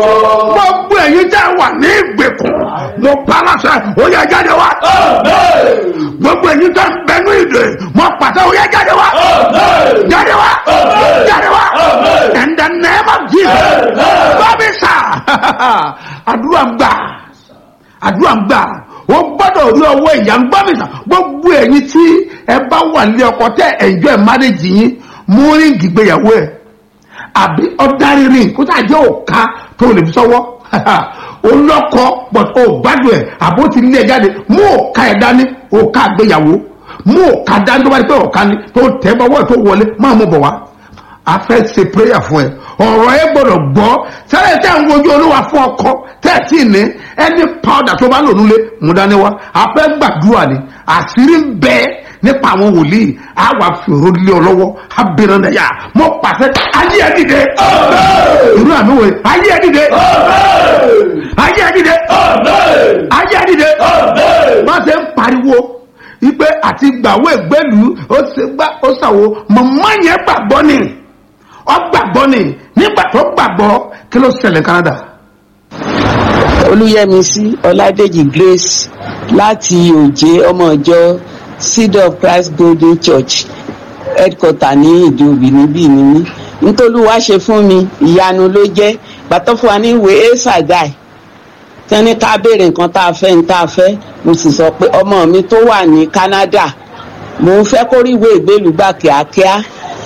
gbogbo ẹ̀yin tẹ́ wà ní ìgbèkùn mo pa láṣẹ ó yẹ jáde wá gbogbo ẹ̀yin tẹ́ ń bẹnu ìdè mo pàṣẹ ó yẹ jáde wá jáde wá jáde wá in the name of Jesus bábí sà àdúrà ń gbà àdúrà ń gbà ó gbọ́dọ̀ rí ọwọ́ ìyá ń gbọ́ mi sà gbogbo ẹ̀yin tí ẹ bá wà ní ọkọ tẹ́ ẹ̀jọ́ ẹ̀ mánéjì yín mú ríǹgì gbéyàwó ẹ̀ àbí ọ̀darí rìn kó tá a jẹ́ òka tó lè fi sọ́wọ́ olọ́kọ but ó gbádùn ẹ̀ àbó ti lé ẹ jáde mú òka ẹ̀ dání òka àgbéyàwó mú òka dání tó bá di pé òka ni tó tẹ́ bọ́wọ́ ẹ̀ tó wọlé máa mú bọ̀ wá a fẹ́ ṣe prayer fún ẹ ọ̀rọ̀ ẹ gbọ́dọ̀ gbọ́ sẹ́yìn tẹ́ ń wojú olúwa fún ọkọ tẹ́ ẹ̀ tí ì ní ẹni powder tó bá lò nílé mú dání wá a fẹ́ gbàdúrà ni àṣírí ń bẹ nípa àwọn wòlíì a wà fi òró lé ọ lọ́wọ́ a bẹ̀rẹ̀ náà yá mo pàṣẹ ayé ẹ dìde irú àmì wòye ayé ẹ dìde ayé ẹ dìde ayé ẹ dìde má ṣe ń pariwo ipe àti gbàwó ìgbẹ́lú ó ṣe gbá ó ṣàwo mọ̀mọ́ yẹn gbàgbọ́ ni ọ gbàgbọ́ ni nígbà tó gbàgbọ́ kí ló ṣẹlẹ̀ Canada. olùyẹmísí ọládèjì grace láti òjé ọmọ ìjọ seed of christ golden church headquarter ní ìdíòbí níbí ni mí nítorí wàá ṣe fún mi ìyanu ló jẹ́ gbàtọ́ fún wa ní ìwé esagai tí wọ́n ní ká béèrè nǹkan tá a fẹ́ ní tá a fẹ́ mo sì sọ pé ọmọ mi tó wà ní canada mò ń fẹ́ kó rí ìwé ìgbélú gbà kíákíá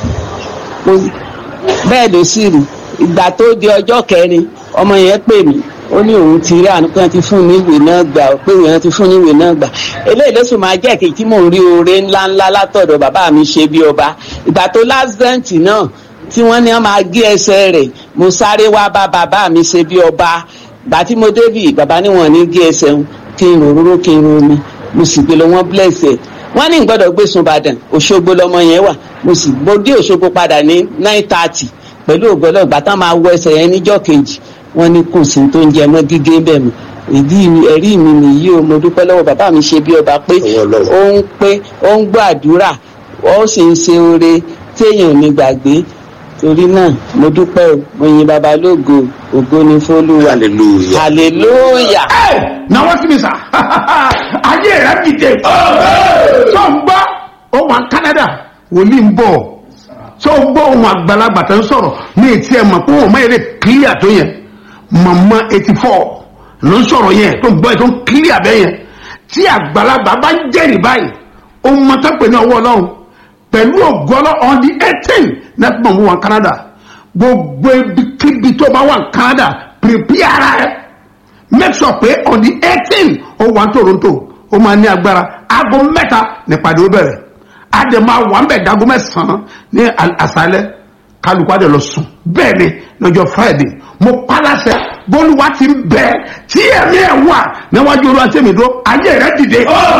Mo- bẹ́ẹ̀ ló sì rí ìgbà tó di ọjọ́ kẹrin ọmọ yẹn pè mí ó ní òun ti rí àánú pé wọ́n ti fún ní ìwé náà gbà pé wọ́n ti fún ní ìwé náà gbà eléyìí ló sì máa jẹ́ kí tí mò ń rí oore ńláńlá látọ̀dọ̀ bàbá mi ṣe bí ọba ìgbà tó lásìdẹ́ǹtì náà tí wọ́n ní wọ́n máa gé ẹsẹ̀ rẹ̀ mo sáré wá bá bàbá mi ṣe bí ọba ìgbà tí mo débì bàbá ní wọ́n ní gé ẹsẹ̀ ń kí n òróró kí n ro omi mo sì gbé lọ wọ́n bless ẹ̀ wọ́n ní gbọ́dọ̀ gbé sun Ìbàdàn Òṣogbo lọmọ yẹn wà mo sì mo dé Òṣogbo padà ní nine thirty pẹ̀lú ògbọ́lọ́ ìgbà tán máa wọ ẹsẹ̀ yẹn níjọ́ kejì wọ́n ní kò sí tó ń jẹ mọ́ gígé bẹ́ẹ̀ mọ́ ìdí mi- ẹ̀rí mi nìyí o mo dúpẹ́ lọ́wọ́ bàbá mi ṣe bí ọba pé ó ń pé ó ń gbọ́ àdúrà ó sì ń ṣe oore téèyàn ò ní gbàgbé torí náà mo dúpẹ́ o mo yin baba lógo ògo ni fólúwa hallelujah. hallelujah. ẹ náwó sí mi sà ayé rẹ dìde tó ń gbọ́ ó wà ní Canada wòlíì ń bọ̀ tó ń gbọ́ ohun àgbàlagbà tó ń sọ̀rọ̀ ní etí ẹ̀ mọ̀ pé òun máa yẹ clear tó yẹn mọ̀mọ́ eighty four ló ń sọ̀rọ̀ yẹn tó ń gbọ́ yẹn tó ń clear bẹ́ẹ̀ yẹn tí àgbàlagbà bá ń jẹ́rìí báyìí ó mọ tó pè ní ọwọ́ ọlọ́run pẹ̀lú ògọ́lọ́ on the eighteen next month wà ní Canada gbogbo ibikíbi tó bá wà ní Canada prepare ara rẹ make sure pé on the eighteen ó wà ní Toronto ó máa ní agbára aago mẹ́ta nípàdé ó bẹ̀rẹ̀ adé máa wà ń bẹ̀ dago mẹ́sàn-án ní al- àṣálẹ́ kálukú adé lọ sùn bẹ́ẹ̀ ni lọ́jọ́ Friday mo palasẹ bólúwa ti ń bẹ tí ẹ̀mí ẹ̀ wà níwájú olúwa tẹ̀mí dúró ayé rẹ dìde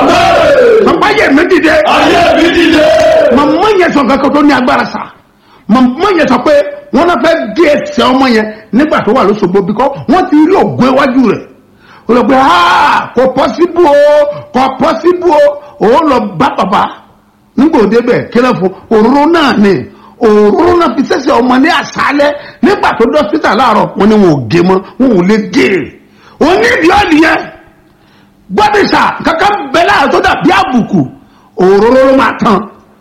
bàbá ayé mi dìde ayé mi dìde. màmá yẹn sọ kankan tó ní agbára sa màmá yẹn sọ pé wọn náà fẹ́ gé ẹsẹ̀ ọmọ yẹn nígbà tó wà lóṣogbo bíkọ́ wọ́n ti rí ògùn iwájú rẹ̀ ó lọ pé aa kò pọ́síbù o kò pọ́síbù o òun lọ bá bàbá nígbà òde bẹ̀ kílẹ̀ fún òróró náà ni òróró náà fi sẹ́sẹ̀ ọmọ ní àṣálẹ́ nígbà tó dọ́sítà láàárọ̀ wọn ni wọn ò gé mọ́ wọn ò lè gé e onídìí ọ̀lì yẹn gbọ́dọ̀sà kankan bẹ́ẹ̀ láàárọ̀ tó dàbí àbùkù òróró ló máa tán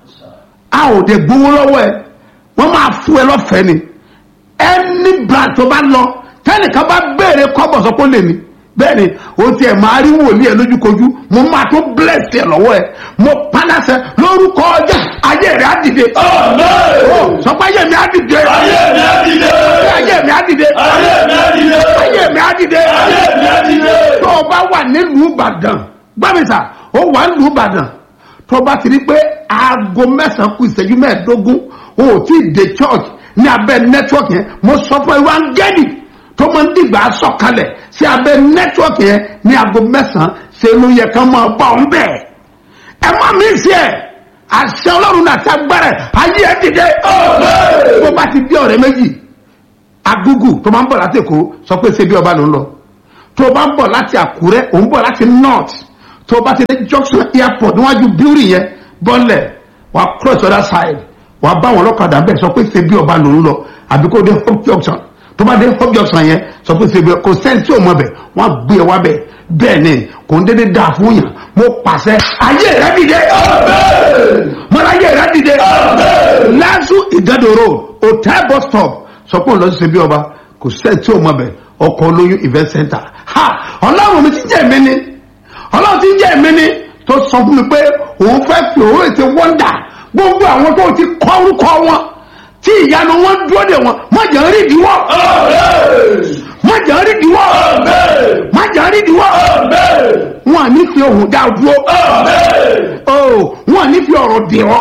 a ò dé gbowó lọ́wọ́ ẹ wọ́n máa fún ẹ lọ́fẹ̀ẹ́ ni ẹni brand tó bá lọ tẹ́nìkan bá béèrè kọ́bọ̀ sọ pé ó lè ní bẹ́ẹ̀ ni o tiẹ̀ máa rí wòlíì ẹ lójúkojú mo máa tó bless ẹ lọ́wọ́ ẹ mo paláṣẹ lórúkọ ọjà ayé rẹ á dìde Amen. sọ pé ayé mi á dìde ayé mi á dìde. ayé mi á dìde ayé mi á dìde. ayé mi á dìde ayé mi á dìde. tó o bá wà nílùú ìbàdàn gbàmísà ó wà nílùú ìbàdàn tó o bá ti rí pé aago mẹ́sàn-án kù ìṣẹ́jú mẹ́ẹ̀ẹ́dógún o ò tí ì dé church ní abẹ́ network yẹn mo sọ fún ìwà ngẹ́nì tó máa ń dìgbà sọ̀kalẹ̀ sí abẹ́ network yẹn ní aago mẹ́sàn-án ṣe ló yẹ ká máa bá ọ bẹ́ẹ̀ ẹ má mi sí ẹ àṣẹ ọlọ́run náà ti agbára ẹ ayé ẹ dìde bó bá ti dé ọ̀rẹ́ méjì agúgù tó máa ń bọ̀ láti èkó sọ pé ṣe bí ọba ló ń lọ tó bá ń bọ̀ láti àkúrẹ́ òun bọ̀ láti north tó bá ti dé junction airport níwájú building yẹn bọ́lẹ̀ wà cross other side wà bá wọn lọ́kadà bẹ́ẹ̀ sọ pé ṣe bí ọba ló ń lọ àbí kó dé hope junction tó bá dé fọ́bí ọ̀sán yẹn sọ pé ṣègbè kò sẹ́ni tí ò mọ bẹ̀ wọ́n á gbé ẹ wá bẹ̀ bẹ́ẹ̀ ni kò ń dédé dáa fún yàn mo pàṣẹ ayé rẹ dìde mọ́ra ayé rẹ dìde lásù ìgádòrò hotel bus stop sọ pé òun lọ sí ṣe bí ọba kò sẹ́ni tí ò mọ bẹ̀ ọkọ̀ olóyún event center ha ọlọ́run mi ti jẹ́ mi ni ọlọ́run ti jẹ́ mi ni tó sọ fún mi pé òun fẹ́ fi òun ètè wọ́ndà gbogbo àwọn tó ti kọ́ orúkọ wọn tí ìyanu wọn dúró de wọn má jẹ́ rí ìdíwọ́ má jẹ́ rí ìdíwọ́ má jẹ́ rí ìdíwọ́ wọn à ní fi ohun dá dúró o wọn à ní fi ọ̀rọ̀ dì ọ́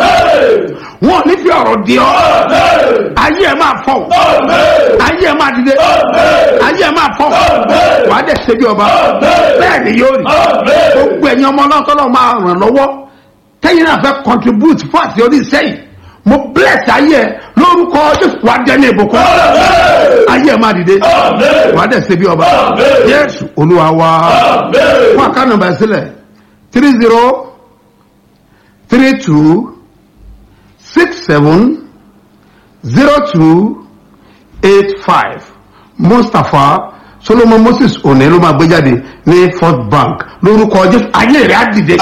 wọn ò ní fi ọ̀rọ̀ dì ọ́ ayé ẹ̀ máa fọ̀ ayé ẹ̀ máa dìde ayé ẹ̀ máà fọ́ wà á dẹ̀ ṣe bí ọba bẹ́ẹ̀ ni yóò rí gbogbo ẹ̀yin ọmọ náà tọ́lọ́ máa ràn lọ́wọ́ tẹ́yìn náà fẹ́ contribute fún àti orí sẹ́yìn mo bless ayé ẹ lórúkọ jésù wà á dẹ́ni ìbùkún ayé ẹ̀ máa dìde wà á dẹ̀ ṣe bí ọba jésù olúwa wa fún àkànnà bá sílẹ̀ three zero three two six seven zero two eight five mustapha solomon moses òní ló máa gbé jáde ní first bank lórúkọ jésù ayé rẹ á dìde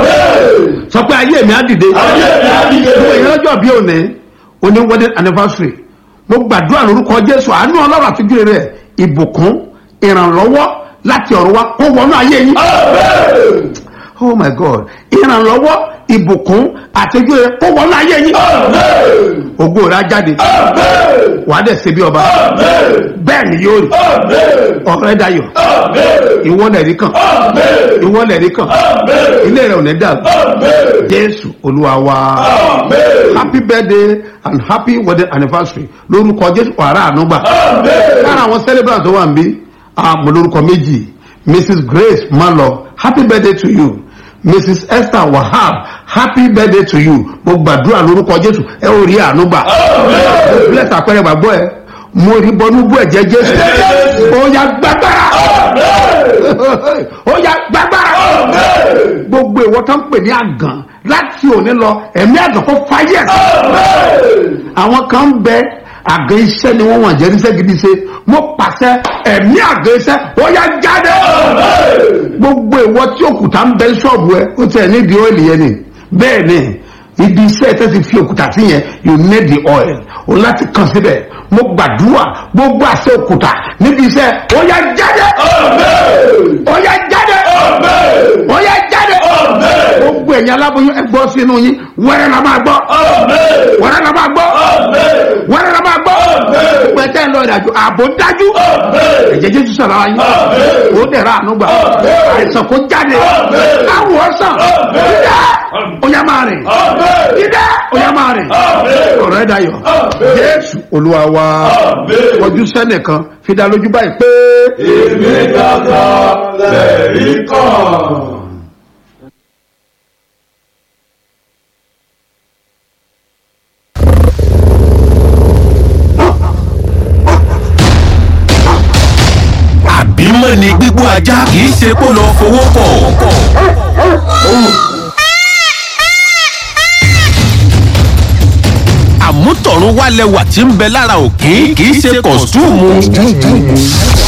sọ pé ayé mi á dìde gbogbo èèyàn lọ́jọ́ bí òní òní wedding anniversary mo gbàdúrà lórúkọ jésù àánú ọlọ́run àtijọ́ rẹ ìbùkún ìrànlọ́wọ́ láti ọ̀rọ̀ wa kó wọnú ayé yín oh my god ìrànlọ́wọ́ ìbùkún àtijọ́ rẹ kó wọnú ayé yín ògo rẹ á jáde wàá dẹ̀ ṣe bí ọba bẹ́ẹ̀ ni yóò rí ọ̀rẹ́ dayọ̀ ìwọ́lẹ̀ rí kan ìwọ́lẹ̀ rí kan ilé rẹ̀ ò ní dàrú jésù olúwa wa happy birthday and happy wedding anniversary lórúkọ jésù wàrà ànúgbà lára àwọn celebrant tó wà ń bí àmọ́ lórúkọ méjì mrs grace malo happy birthday to you mrs esther wahab happy birthday to you mo gbàdúrà lórúkọ jésù ẹ ò rí àánú gbà bless àpẹẹrẹ gbàgbọ́ ẹ mo rí bọnú bú ẹ̀jẹ̀ jésù ó yá gbàgbára ó yá gbàgbára gbogbo ìwọ tó ń pè ní àgàn láti òní lọ ẹ̀mí àgàn kó fáyẹ̀ àwọn kan ń bẹ àgàn iṣẹ́ ni wọ́n wọ̀n jẹ́ níṣẹ́ gidi ṣe mo pàṣẹ ẹ̀mí àgàn iṣẹ́ ó yá jáde gbogbo ìwọ tí òkúta ń bẹ ṣọ́ọ̀bù ẹ ó tẹ̀ nídìí ọ́ìlì yẹn ni bẹ́ẹ̀ ni ibi iṣẹ́ tẹ́ ti fi òkúta sí yẹn you need the oil o láti kàn síbẹ̀ mo gbàdúrà gbogbo àṣẹ òkúta níbi iṣẹ́ ó yá jáde ó yá jáde ó yá jáde gbogbo ẹ̀yin aláboyún ẹ gbọ́ sínú yín wẹ́rẹ́ la máa gbọ́ wẹ́rẹ́ la máa gbọ́ wẹ́rẹ́ la máa gbọ́ pẹ̀tẹ́ ń lọ ìrìnàjò ààbò dájú ẹ̀jẹ̀ jésù sọ̀rọ̀ ayé ó dẹ̀ra àánú gbà àìsàn kó jáde káwọ̀ ọ̀sán dídá ó yá máa rìn dídá ó yá máa rìn ọ̀rọ̀ ẹ̀ dayọ̀ jésù olúwa wa ojú sẹ́nìkan fi dá lójú báyìí pé. èmi gàgà lẹ́rí kan. àbímọ ni gbígbó ajá kì í ṣe kó lọ fowó pọ̀. àmútọ̀run wálẹ̀ wà tí ń bẹ lára òkín kì í ṣe kọ̀stúùmù.